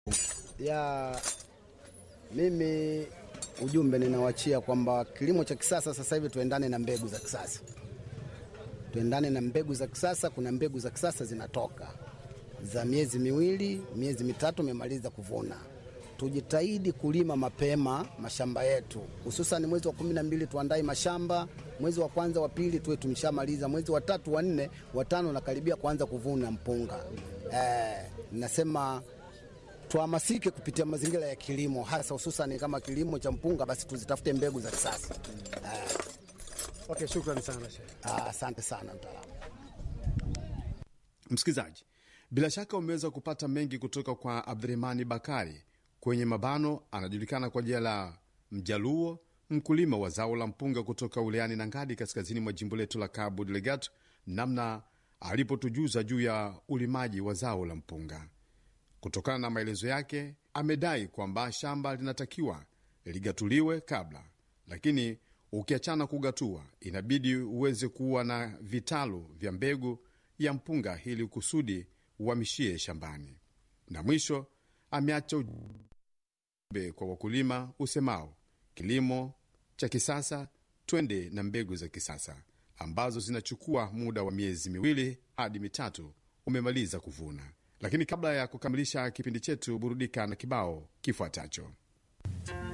ya mimi ujumbe ninawachia kwamba kilimo cha kisasa sasa hivi tuendane na mbegu za kisasa, tuendane na mbegu za kisasa. Kuna mbegu za kisasa zinatoka za miezi miwili, miezi mitatu, umemaliza kuvuna. Tujitahidi kulima mapema mashamba yetu, hususan mwezi wa kumi na mbili tuandae mashamba, mwezi wa kwanza wa pili tuwe tumeshamaliza, mwezi wa tatu wa nne wa tano nakaribia kuanza kuvuna mpunga. Eh, nasema tuhamasike kupitia mazingira ya kilimo, hasa hususan kama kilimo cha mpunga, basi tuzitafute mbegu za kisasa. Eh, Okay, shukrani sana Sheikh. ah, asante sana mtaalamu. Msikilizaji, bila shaka umeweza kupata mengi kutoka kwa Abdurahmani Bakari kwenye mabano, anajulikana kwa jina la Mjaluo, mkulima wa zao la mpunga kutoka wilayani Nangadi, kaskazini mwa jimbo letu la Cabo Delgado, namna alipotujuza juu ya ulimaji wa zao la mpunga. Kutokana na maelezo yake, amedai kwamba shamba linatakiwa ligatuliwe kabla, lakini ukiachana kugatua, inabidi uweze kuwa na vitalu vya mbegu ya mpunga ili kusudi uhamishie shambani. Na mwisho ameacha ujumbe kwa wakulima usemao, kilimo cha kisasa, twende na mbegu za kisasa ambazo zinachukua muda wa miezi miwili hadi mitatu umemaliza kuvuna. Lakini kabla ya kukamilisha kipindi chetu, burudika na kibao kifuatacho.